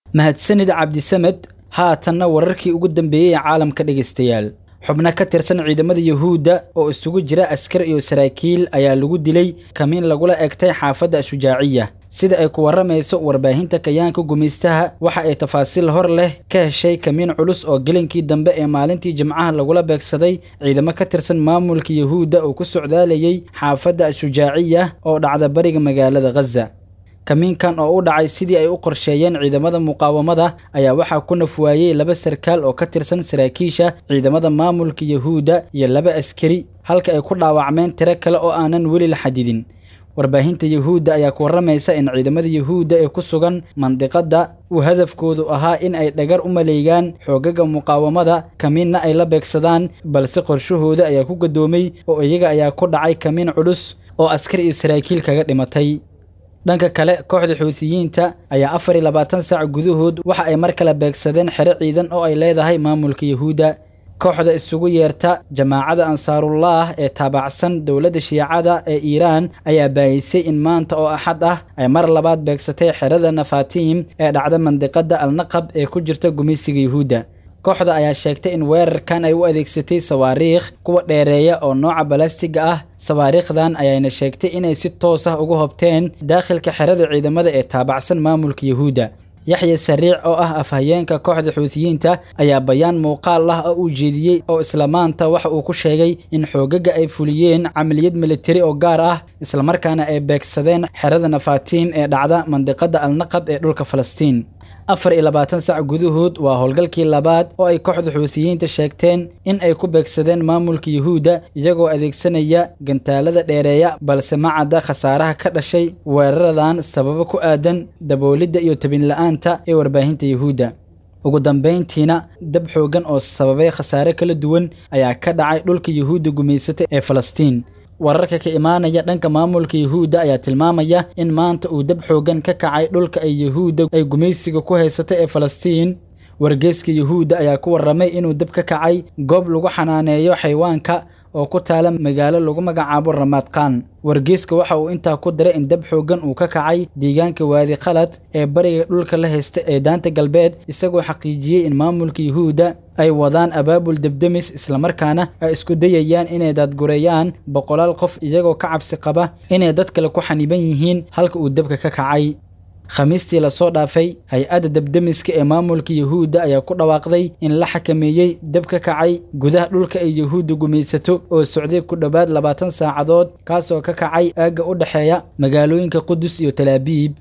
mahadsanid cabdisamed haatanna wararkii ugu dambeeyey ee caalamka dhegaystayaal xubno ka tirsan ciidamada yuhuudda oo isugu jira askar iyo saraakiil ayaa lagu dilay kamiin lagula egtay xaafadda ashujaaciya sida ay ku warramayso warbaahinta kayaanka gumaystaha waxa ay tafaasiil hor leh ka heshay kamiin culus oo gelinkii dambe ee maalintii jimcaha lagula beegsaday ciidamo ka tirsan maamulka yuhuudda oo ku socdaalayay xaafadda ashujaaciya oo dhacda bariga magaalada khaza kamiinkan oo u dhacay sidii ay u qorsheeyeen ciidamada muqaawamada ayaa waxaa ku nafwaayey laba sarkaal oo ka tirsan saraakiisha ciidamada maamulka yuhuudda iyo laba askari halka ay ku dhaawacmeen tiro kale oo aanan weli la xadidin warbaahinta yuhuudda ayaa ku warramaysa in ciidamada yuhuudda ee ku sugan mandiqadda uu hadafkoodu ahaa in ay dhagar u maleegaan xoogaga muqaawamada kamiinna ay la beegsadaan balse qorshahooda ayaa ku gadoomay oo iyaga ayaa ku dhacay kamiin culus oo askar iyo saraakiil kaga dhimatay dhanka kale kooxda xuutiyiinta ayaa afar iyo labaatan saac gudahood waxa ay mar kale beegsadeen xero ciidan oo ay leedahay maamulka yuhuudda kooxda isugu yeerta jamaacada ansaarullaah ee taabacsan dowladda shiicada ee iiraan ayaa baayisay in maanta oo axad ah ay mar labaad beegsatay xerada nafaatiim ee dhacda mandiqadda alnaqab ee ku jirta gumaysiga yuhuudda kooxda ayaa sheegtay in weerarkan ay u adeegsatay sawaariikh kuwa dheereeya oo nooca balastiga ah sawaariikhdan ayayna sheegtay inay si toos ah uga hobteen daakhilka xerada ciidamada ee taabacsan maamulka yuhuudda yaxya sariic oo ah afhayeenka kooxda xuutiyiinta ayaa bayaan muuqaal ah oo uu jeediyey oo isla maanta waxa uu ku sheegay in xoogaga ay fuliyeen camaliyad militari oo gaar ah islamarkaana ay beegsadeen xerada nafaatiim ee dhacda mandiqadda alnaqab ee dhulka falastiin afar iyo labaatan sac gudahood waa howlgalkii labaad oo ay kooxda xuutiyiinta sheegteen in ay ku beegsadeen maamulka yuhuudda iyagoo adeegsanaya gantaalada dheereeya balse ma cadda khasaaraha ka dhashay weeraradan sababo ku aadan daboolidda iyo tabinla'aanta ee warbaahinta yuhuudda ugu dambayntiina dab xooggan oo sababay khasaare kala duwan ayaa ka dhacay dhulka yuhuudda gumaysata ee falastiin wararka ka imaanaya dhanka maamulka yuhuudda ayaa tilmaamaya in maanta uu dab xooggan ka kacay dhulka ay yuhuudda ay gumaysiga ku haysata ee falastiin wargeeska yuhuudda ayaa ku warramay inuu dab ka kacay goob lagu xanaaneeyo xayawaanka oo ku taala magaalo lagu magacaabo ramaadqaan wargeeska waxa uu intaa ku daray in dab xooggan uu ka kacay deegaanka waadi khalad ee bariga dhulka la haysta ee daanta galbeed isagoo xaqiijiyey in maamulka yuhuudda ay wadaan abaabul debdemis islamarkaana ay isku dayayaan inay daadgureeyaan boqolaal qof iyagoo ka cabsi qaba inay dad kale ku xaniban yihiin halka uu dabka ka kacay khamiistii lasoo dhaafay hay-adda debdemiska ee maamulka yuhuudda ayaa ku dhawaaqday in la xakameeyey dab ka kacay gudaha dhulka ay yuhuudda gumaysato oo socday ku dhowaad labaatan saacadood kaasoo ka kacay aagga u dhexeeya magaalooyinka qudus iyo talaabiib